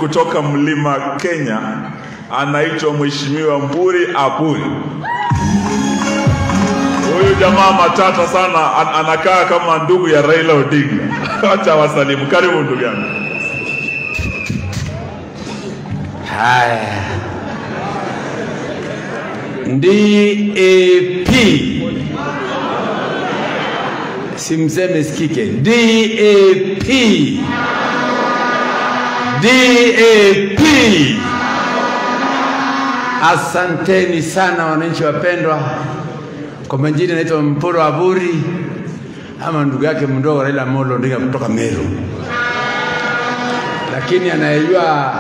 kutoka mlima Kenya anaitwa Mheshimiwa Mburi Aburi. Huyu jamaa matata sana, an anakaa kama ndugu ya Raila Odinga. Acha wasalimu. Karibu ndugu yangu. Haya, DAP simseme sikike. DAP, DAP. Asanteni sana wananchi wapendwa. Kwa majina naitwa Mporo Aburi ama ndugu yake mdogo Raila Amolo Odinga kutoka Meru, lakini anayejua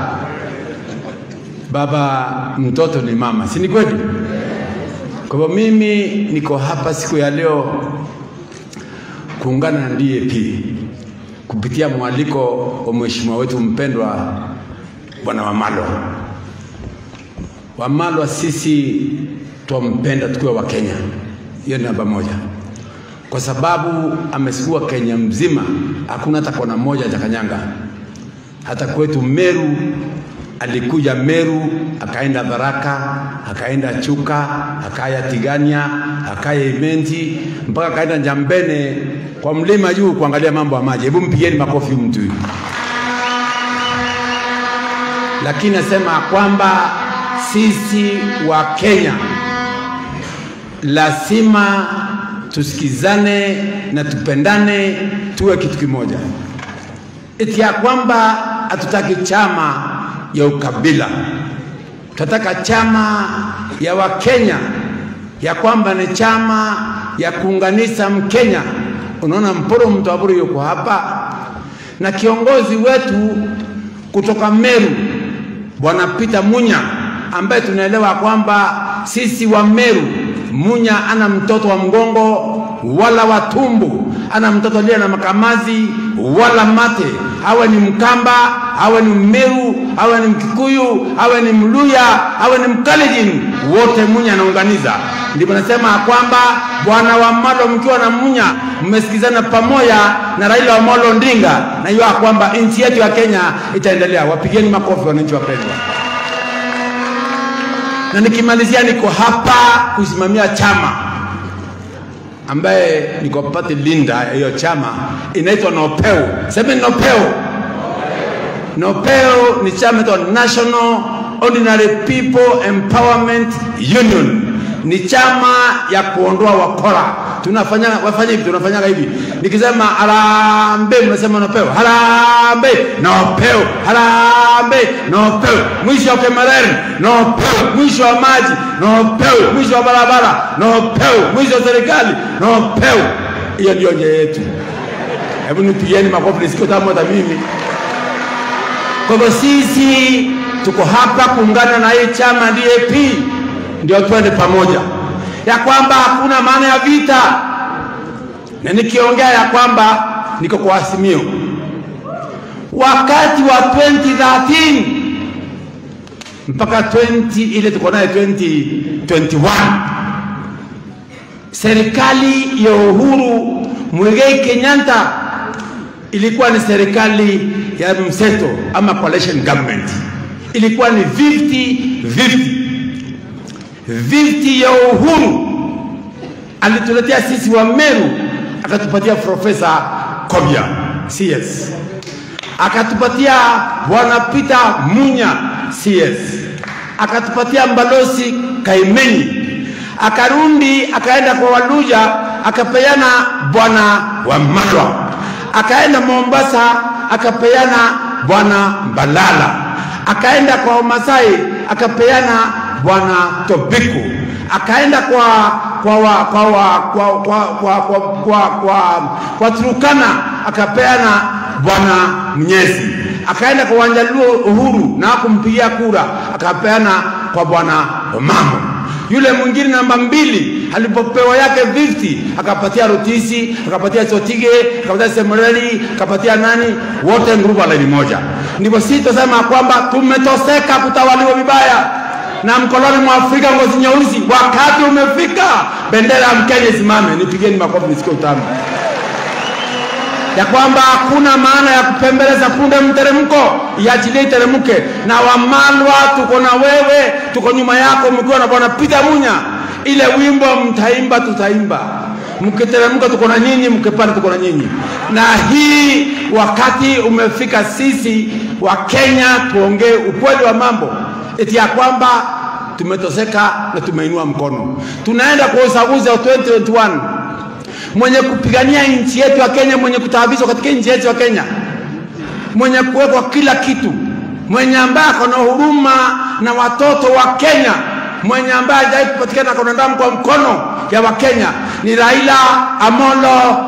baba mtoto ni mama, si ni kweli? Kwa hivyo mimi niko hapa siku ya leo kuungana na DAP kupitia mwaliko wa mheshimiwa wetu mpendwa Bwana Wamalo. Wamalo sisi twampenda tukiwa wa Kenya, hiyo ni namba moja, kwa sababu amesukua Kenya mzima, hakuna hata kona moja Jakanyanga. Hata kwetu Meru alikuja Meru, akaenda Tharaka, akaenda Chuka, akaya Tigania, akaya Imenti, mpaka akaenda Njambene kwa mlima juu kuangalia mambo ya maji. Hebu mpigieni makofi mtu huyu. Lakini nasema kwamba sisi wa Kenya lazima tusikizane na tupendane, tuwe kitu kimoja, eti ya kwamba hatutaki chama ya ukabila, tunataka chama ya Wakenya, ya kwamba ni chama ya kuunganisha Mkenya. Unaona, Mporo Mtwaburi yuko hapa na kiongozi wetu kutoka Meru Bwana Peter Munya, ambaye tunaelewa kwamba sisi wa Meru, Munya ana mtoto wa mgongo wala wa tumbo, ana mtoto aliye na makamazi wala mate, awe ni Mkamba, awe ni Mmeru, awe ni Mkikuyu, awe ni Mluya, awe ni Mkalenjin, wote Munya anaunganiza. Ndipo nasema kwamba bwana Wamalo, mkiwa na Munya mmesikizana pamoja na Raila Amolo Odinga, na hiyo kwamba nchi yetu ya Kenya itaendelea. Wapigeni makofi wananchi wapendwa. Na nikimalizia, niko hapa kusimamia chama ambaye niko pati linda ya hiyo chama inaitwa Nopeu. Sema Nopeu. Nopeu ni chama inaitwa National Ordinary People Empowerment Union, ni chama ya kuondoa wakora. Tunafanya wafanya hivi, tunafanyaga hivi. Nikisema harambee, mnasema Nopeu. Harambee, Nopeu. Harambee, Nopeu. Mwisho wa Kemereri, Nopeu. Mwisho wa maji, Nopeu. Mwisho wa barabara, Nopeu. Mwisho wa serikali, Nopeu. Hiyo ndio njia yetu. Hebu nipigieni makofi nisikio tamu hata mimi. Kwa hivyo sisi tuko hapa kuungana na hii chama DAP, ndio twende pamoja, ya kwamba hakuna maana ya vita, na nikiongea ya kwamba niko kwa Azimio wakati wa 2013 mpaka 20 ile tuko naye 2021 serikali ya Uhuru Muigai Kenyatta ilikuwa ni serikali ya mseto ama coalition government, ilikuwa ni 50 50 50 ya Uhuru alituletea sisi wa Meru, akatupatia Profesa Kobia CS, akatupatia bwana Peter Munya CS, akatupatia Mbalosi Kaimenyi, akarundi akaenda kwa Waluja akapeana bwana Wamalwa, akaenda Mombasa akapeana bwana Mbalala, akaenda kwa Wamasai akapeana bwana Tobiku, akaenda kwa kwa wa, kwa wa, kwa kwa kwa kwa kwa, kwa, kwa Turukana akapeana bwana Mnyezi, akaenda kwa Wanjaluo Uhuru na hakumpigia kura akapeana kwa bwana Omamo. Yule mwingine namba mbili alipopewa yake 50 akapatia Rutisi, akapatia Sotige, akapatia Semereli, akapatia nani, wote ngurubu la laini moja. Ndipo sisi tunasema kwamba tumetoseka kutawaliwa vibaya na mkoloni mwa Afrika ngozi nyeusi. Wakati umefika, bendera ya Mkenya isimame. Nipigeni makofi nisikie utamu. ya kwamba hakuna maana ya kupembeleza punde mteremko, iachilie iteremke. Na Wamalwa tuko na wewe, tuko nyuma yako, mkiwa na bwana Peter Munya. Ile wimbo mtaimba, tutaimba mkiteremka tuko na nyinyi, mkipanda tuko na nyinyi. Na hii wakati umefika, sisi wa Kenya tuongee ukweli wa mambo, eti ya kwamba tumetoseka na tumeinua mkono, tunaenda kwa uchaguzi wa 2021 mwenye kupigania nchi yetu ya Kenya, mwenye kutaabishwa katika nchi yetu ya Kenya, mwenye kuwekwa kila kitu, mwenye ambaye ako na huruma na watoto wa Kenya, mwenye ambaye hajawahi kupatikana ako na damu kwa mkono ya Wakenya ni Raila Amolo,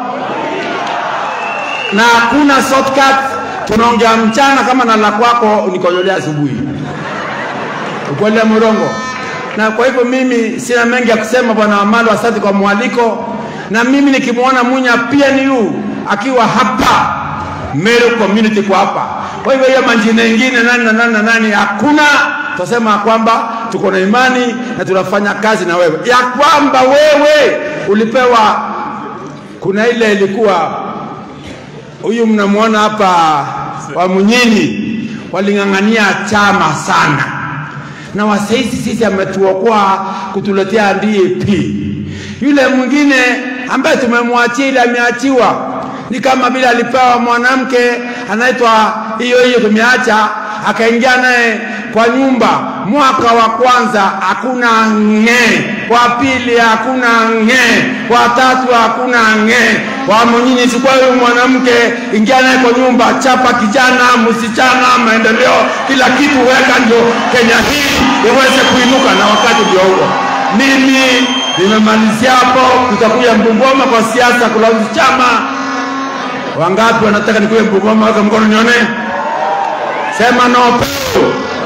na hakuna shortcut. Tunaongea mchana kama na la kwako unikojolea asubuhi, ukweli ya mrongo. Na kwa hivyo mimi sina mengi ya kusema, bwana Amalo, asante kwa mwaliko na mimi nikimwona Munya PNU akiwa hapa Meru community kwa hapa. Kwa hivyo hiyo manjina ingine nani na nani na nani hakuna, tutasema kwamba tuko na imani na tunafanya kazi na wewe, ya kwamba wewe ulipewa. Kuna ile ilikuwa huyu mnamwona hapa wa Munyini, waling'ang'ania chama sana, na wasaisi sisi ametuokoa kutuletea DAP yule mwingine ambaye tumemwachia ile ameachiwa ni kama vile alipewa mwanamke anaitwa hiyo hiyo tumeacha akaingia naye kwa nyumba mwaka wa kwanza hakuna ng'ee wa pili hakuna ng'ee wa tatu hakuna ng'ee wa mwenyini sikuwa huyu mwanamke ingia naye kwa nyumba chapa kijana msichana maendeleo kila kitu weka ndio kenya hii iweze kuinuka na wakati ndio huo mimi nimemalizia hapo, tutakuja Mbungoma kwa siasa kulauzi chama. Wangapi wanataka nikuye Mbungoma? Weka mkono nione, sema no peo.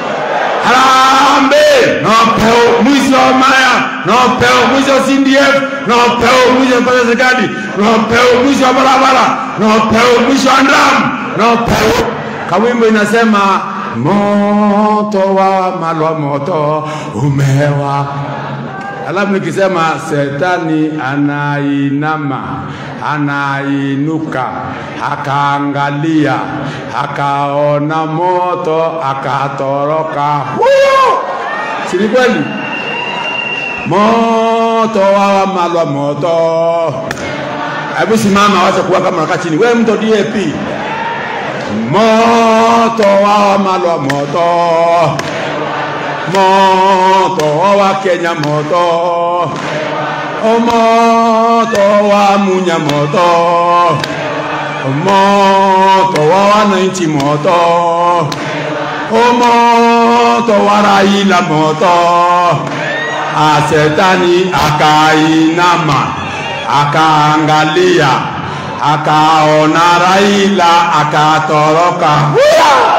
Harambe no peo, mwisho wa Maya no peo, mwisho wa CDF no peo, mwisho wa pesa serikali no peo, mwisho wa barabara no peo, mwisho wa ndam no peo. Kawimbo inasema moto wa malwa moto umewa Alafu nikisema setani anainama, anainuka, akaangalia, akaona moto, akatoroka. Huyo si ni kweli? Moto wawa malwa moto. Hebu simama, wacha kuwa kama unakaa chini. Wewe mto DAP, moto wawa malwa moto moto wa Kenya moto o moto wa Munya moto moto wa wananchi moto o moto wa Raila moto asetani akainama akaangalia akaona Raila akatoroka Huya!